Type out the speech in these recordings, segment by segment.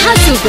Hasugo.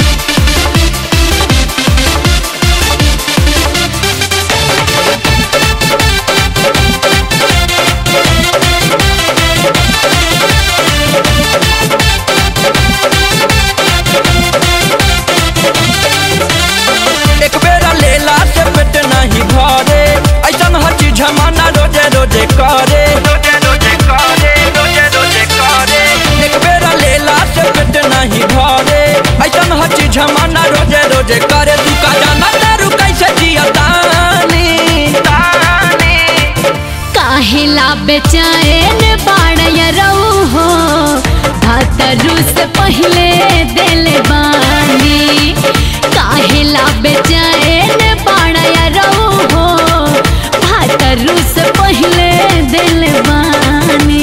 एक बेरा लेला से पेट नहीं भरे ऐसन हर चीज जमाना रोजे रोजे करे रोजे रोजे करे रोजे रोजे करे एक बेरा लेला से पेट नहीं भरे ऐसन हर चीज जमाना रोजे रोजे करे तू का जाना तेरू कैसे जिया तानी तानी काहेला बेचैन बाड़य रहू हो भातरू से पहले दिल बानी काहेला बेचैन बाड़य रहू हो भातरू से पहले दिल बानी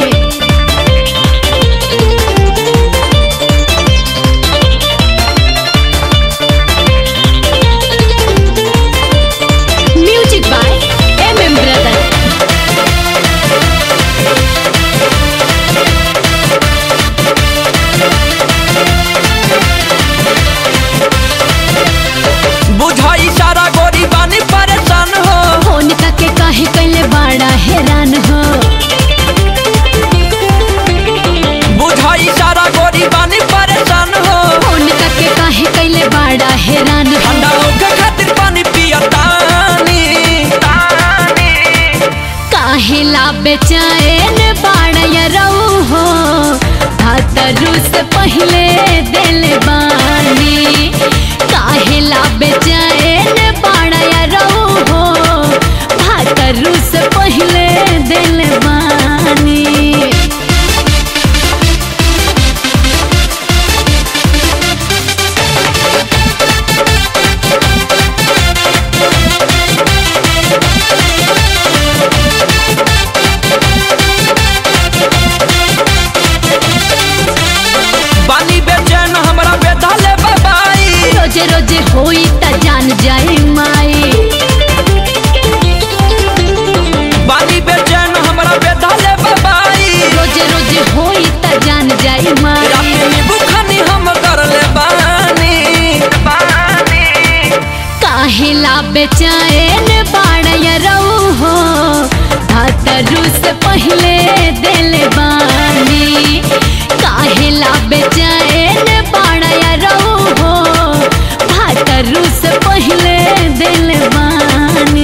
music by M M brother बुझाई सारा गोरी बानी परेशान हो फोन के काहे कैले बाड़ा हैरान हो बुझाई सारा गोरी बानी परेशान हो फोन के काहे कैले बाड़ा हैरान हो ठंडा होके खातिर पानी पिया तानी तानी काहेला बेचैन बाड़य रहू हो भातरू से पहले दिल बानी काहेला बेचैन बाड़य रहू हो भातरू से पहले दिल बानी बानी बेचैन हमरा बेधाले बाबाई रोजे रोजे होई त जान जाए माई बानी बेचैन हमरा बेधाले बाबाई रोजे रोजे होई त जान जाए माई रात में बुखानी हम करले बानी बानी काहेला बेचैन बाड़य रहू हो भातरू से पहले दिल बानी काहेला बेचैन बाड़य रहू हो भातरू से पहले दिल बानी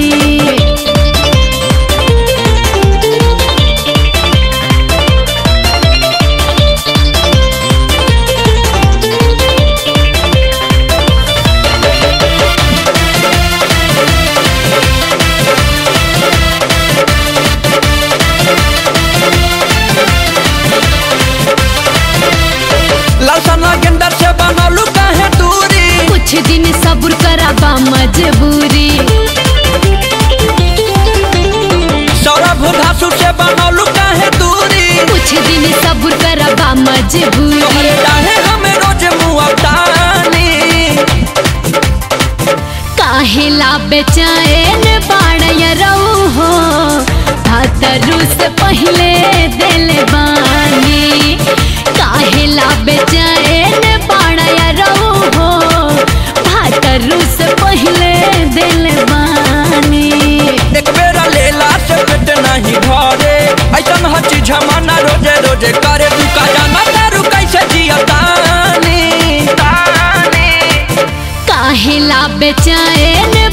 ललसना गेंदर से बनलू काहे दूरी कुछ दिन सब्र कराबा मजबूरी सौरभ धासु से बनलू काहे दूरी कुछ दिन सब्र कराबा मजबूरी तोहरे डाहे हमें रोज मुआ तानी काहेला बेचैन बाड़य रहू हो भातरू से पहले दिल बानी काहेला बेचैन बाड़य रहू हो भातरू से पहले दिल बानी एक बेरा लेला से पेट नहीं भरे ऐसन हर चीज जमाना रोजे रोजे करे तू का जाना तेरू कैसे जिया तानी तानी काहेला बेचैन